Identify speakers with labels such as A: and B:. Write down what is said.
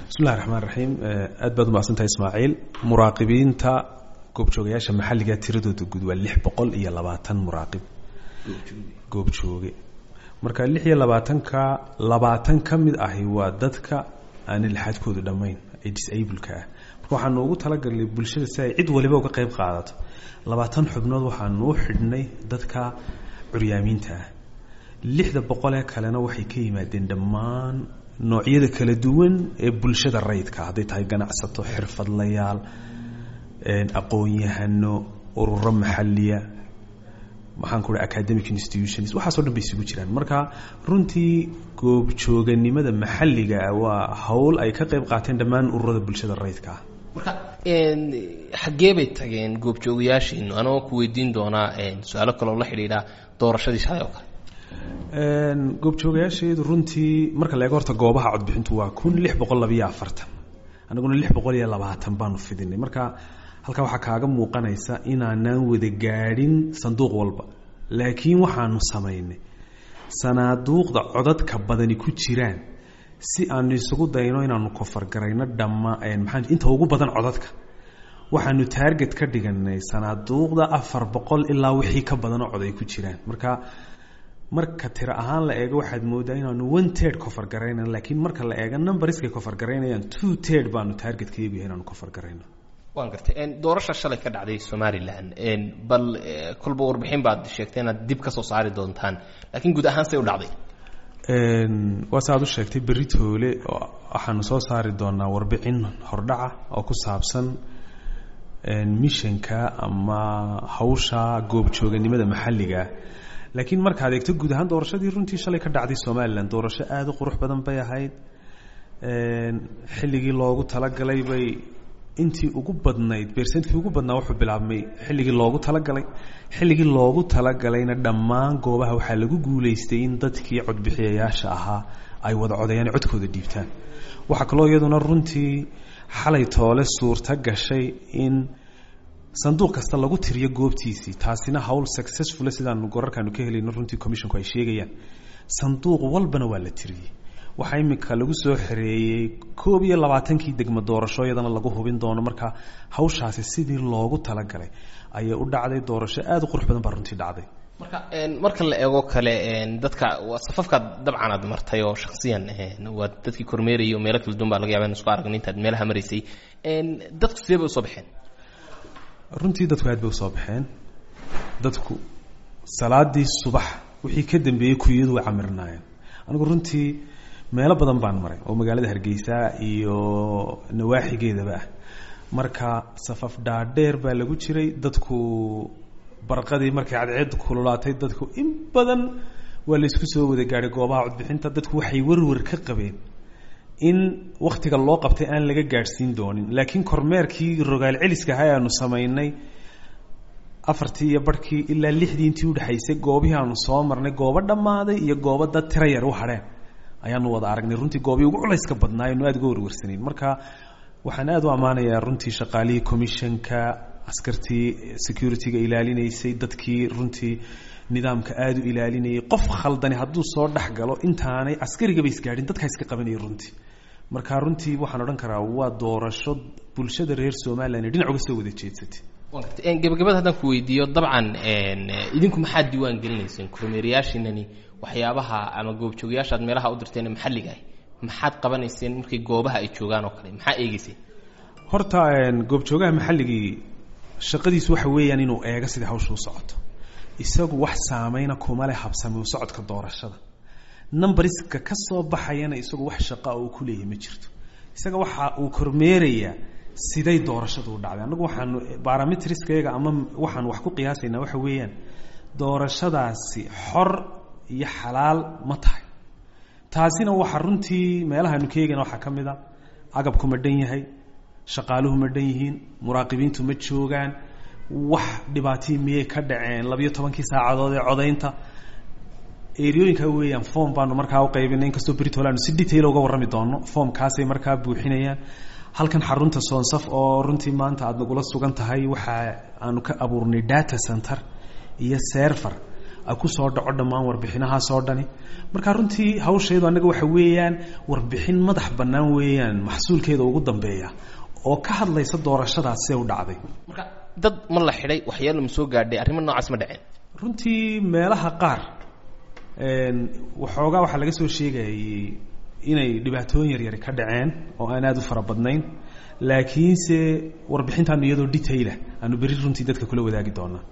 A: bismillahi raxmaan raxiim aad baad umaqsantahay ismaaciil muraaqibiinta goobjoogayaasha maxalliga tiradooda guud waa lix boqol iyo labaatan muraaqib goobjooge marka lix iyo labaatanka labaatan ka mid ahi waa dadka aanan lixaadkoodu dhammayn ee disableka ah marka waxaanu ugu talagalnay bulshada si ay cid waliba uga qayb qaadato labaatan xubnood waxaanu u xidhnay dadka curyaamiinta ah lixda boqolee kalena waxay ka yimaadeen dhammaan noocyada kala duwan ee bulshada rayidka hadday tahay ganacsato xirfadlayaal aqoon-yahano ururo maxaliya maxaan ku academic institutions waxaaso dhan bay isugu jiraan marka runtii goobjooganimada maxalliga waa howl ay ka qayb qaateen dhammaan ururada bulshada rayidka ah
B: marka xaggee bay tageen goobjoogayaashiinu anagoo ku weydiin doonaa su-aalo kaloo la xidhiidha doorashadii shalay oo kale
A: goobjoogayaasheedu runtii marka la eego horta goobaha codbixintu waa kun lix boqol labayo afartan anaguna lix boqol iyo labaatan baanu fidinay marka halkaa waxaa kaaga muuqanaysa inaanaan wada gaadhin sanduuq walba laakiin waxaanu samaynay sanaaduuqda codadka badani ku jiraan si aanu isugu dayno inaanu kofargarayno dhamma maxaa inta ugu badan codadka waxaanu taarget ka dhiganay sanaaduuqda afar boqol ilaa wixii ka badanoo cod ay ku jiraan marka marka tiro ahaan la eego waxaad moodaa inaanu one tird kofargaraynan laakiin marka la eego numbariskay kofargaraynayaan two tird baanu taargetka iyagu yahay inaanu kofargarayno
B: waan gartay doorasha shalay ka dhacday somalilan bal kolba warbixin baad sheegtay inaad dib ka soo saari doontaan laakiin guud ahaan say u dhacday
A: waa sa aad u sheegtay berri toole waxaanu soo saari doonaa warbixin hordhaca oo ku saabsan mishanka ama hawsha goobjooganimada maxalliga laakiin markaad eegto guud ahaan doorashadii runtii shalay ka dhacday somalilan doorasho aada u qurux badan bay ahayd xilligii loogu talagalay bay intii ugu badnayd bersentkii ugu badnaa wuxuu bilaabmay xilligii loogu talagalay xilligii loogu talagalayna dhammaan goobaha waxaa lagu guulaystay in dadkii codbixiyayaasha ahaa ay wada codayaan codkooda dhiibtaan waxaa kaloo iyaduna runtii xalay toole suurta gashay in sanduuq kasta lagu tiriyo goobtiisii taasina howl successful sidaanu gorarkaanu ka helayno runtii commissionku ay sheegayaan sanduuq walbana waa la tiriyey waxaa imika lagu soo xereeyey koob iyo labaatankii degmo doorasho iyadana lagu hubin doono marka hawshaasi sidii loogu talagalay ayay u dhacday doorasho aada u qurux badan baa runtii dhacday
B: marka marka la eego kale dadka safafkaad dabcan aad martay oo shaksiyan waa dadkii kormeerayay oo meelo kala duwan baa laga yaba in isku aragno intaad meelaha maraysay dadku sidee bay usoo baxeen
A: runtii dadku aad bay usoo baxeen dadku salaadii subax wixii ka dambeeyey kuyadu way camirnaayeen anigu runtii meelo badan baan maray oo magaalada hargeysa iyo nawaaxigeedaba ah marka safaf dhaadheer baa lagu jiray dadku barqadii markay cadceed kululaatay dadku in badan waa laysku soo wada gaadhay goobaha codbixinta dadku waxay warwar ka qabeen in wakhtiga loo qabtay aan laga gaadhsiin doonin laakiin kormeerkii rogaal celiska ahaa aanu samaynay afartii iyo barhkii ilaa lixdii intii udhexaysay goobihii aanu soo marnay goobo dhammaaday iyo goobo dad tira yar u hadheen ayaanu wada aragnay runtii goobii ugu culayska badnaa aynu aada uga warwarsanayn marka waxaan aada u ammaanayaa runtii shaqaalihii commissionka askartii security-ga ilaalinaysay dadkii runtii nidaamka aada u ilaalinayay qof khaldani hadduu soo dhex galo intaanay askarigaba isgaadhin dadkaa iska qabanayay runtii marka runtii waxaan odhan karaa waa doorasho bulshada reer somalilan ee dhinac uga soo wada jeedsatay
B: gabagabada haddaan ku weydiiyo dabcan idinku maxaad diiwaan gelinayseen kormeerayaashiinani waxyaabaha ama goobjoogayaasha aad meelaha u dirteen maxalliga ah maxaad qabanayseen markay goobaha ay joogaan oo kale maxaa eegeyseen
A: horta goobjoogaha maxalligii shaqadiisu waxa weeyaan inuu eego sidai hawsha u socoto isagu wax saameyna kuma leh habsami u socodka doorashada numbariska ka soo baxayana isagu wax shaqa uu ku leeyahay ma jirto isaga waxa uu kormeerayaa siday doorashadu u dhacday annagu waxaanu barometriskayaga ama waxaan wax ku qiyaasaynaa waxa weeyaan doorashadaasi xor iyo xalaal ma tahay taasina waxa runtii meelahaanu ka eegayna waxaa ka mid a agabku ma dhan yahay shaqaaluhu ma dhan yihiin muraaqibiintu ma joogaan wax dhibaatihii miyay ka dhaceen labiyo tobankii saacadood ee codaynta eriyooyinka weeyaan form baanu markaa u qaybinay inkastoo britol aanu si detail uga warrami doono formkaasay markaa buuxinayaan halkan xarunta soonsaf oo runtii maanta aada nagula sugan tahay waxa aanu ka abuurnay data center iyo server kusoo dhaco dhammaan warbixinahaasoo dhani marka runtii hawsheedu annaga waxa weeyaan warbixin madax bannaan weeyaan maxsuulkeeda ugu dambeeya oo ka hadlaysa doorashadaas see u dhacday
B: marka dad ma la xidhay waxyaalo ma soo gaadhay arrimo noocaas ma dhaceen
A: runtii meelaha qaar waxoogaa waxaa laga soo sheegayay inay dhibaatooyin yaryari ka dhaceen oo aan aada u fara badnayn laakiinse warbixintaanu iyadoo detailah aanu berri runtii dadka kula wadaagi doonaa